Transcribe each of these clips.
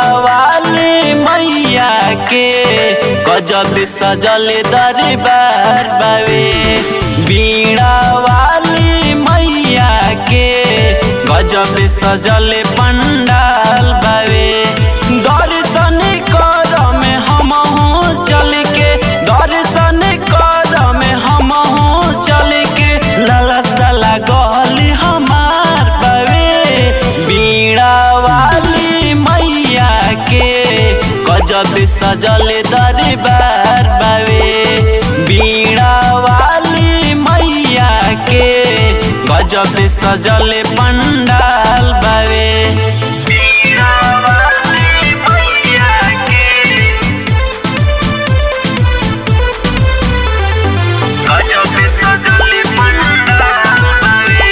वाली मैया के गजब सजल दरबार बावे बीड़ा वाली मैया के गजब सजल पंडाल बावे दर्शन कर में हमहू चल के दर्शन कर में हमहू चल के ललसा लागल हमार बावे बीड़ा वाली मैया के गजब सजल दरबार बावे बीड़ा वाली मैया के गजब सजल पंडाल बावे बीड़ा वाली मैया के गजब सजल पंडाल बावे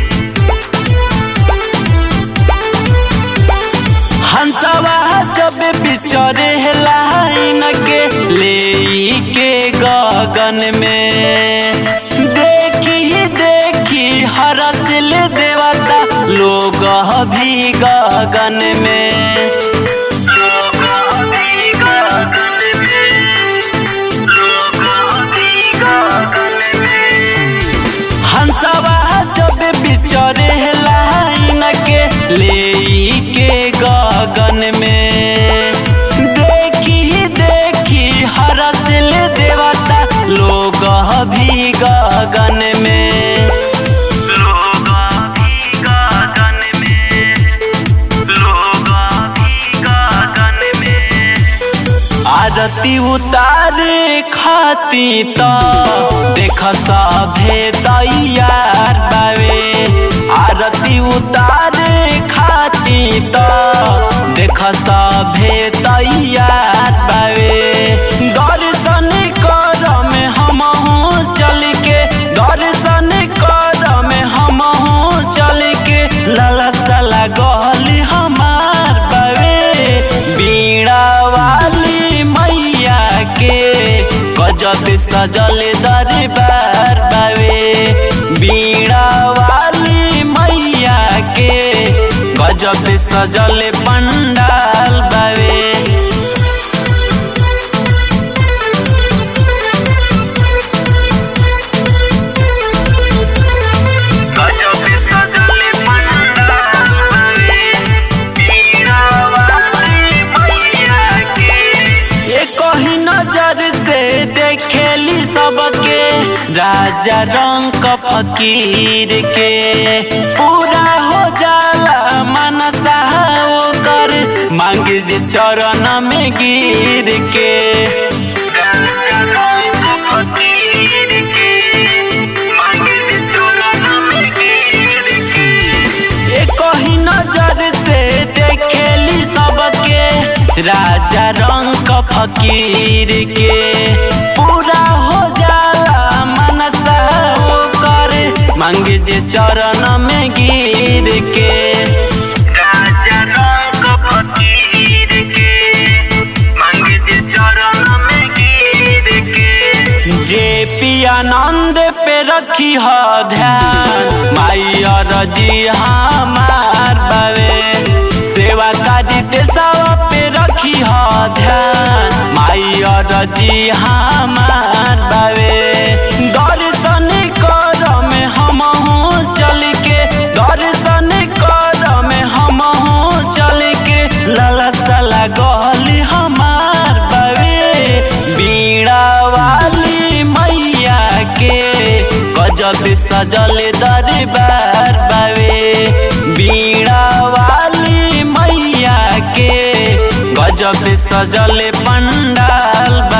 हंसवा जब बिचरे लाइन के ले के गगन में देखी देखी हरसिल देवता लोग भी गगन में लोग भी गगन में लोग भी गगन में हंसवा जब बिचरे लाइन के ले के गगन में देखी देखी हरसिल देवता लोग भी गगन में लोग भी गगन में लोग भी गगन में आरती उतारे खाती तो देख सभे तैयार बावे आरती उतारे खाती तो देख सभे तैयार बावे दर्शन कर में हमहू चल के दर्शन कर में हमहू चल के ललसा लागल हमार बावे बीड़ा वाली मैया के गजब सजल दरबार बावे बीड़ा वाली मैया के गजब सजल पंडाल बावे गजब सजल पंडाल बावे बीड़ा वाली मैया के ये कही नजर से देखेली सबके राजा रंग फकीर के पूरा हो जाला मनसा ओकर मांग जे चरण में गिर के राजा रंग फकीर के मांग जे चरण में गिर के ये कही नजर से देखेली सबके राजा रंग फकीर के पूरा हो जाला मनसा ओकर मांग जे चरण में गिर के राजा रंग फकीर के मांग जे चरण में गिर के जे पियानंद पे रखी ह ध्यान माई अरजी हमार बावे सेवा कारी देशवा पे रखी ह ध्यान माई अरजी हमार बावे दर्शन कर में हमहू चल के दर्शन कर में हमहू चल के ललसा लागल हमार बावे बीड़ा वाली मैया के गजब सजल दरबार बावे बीड़ा वाली मैया के गजब सजल पंडाल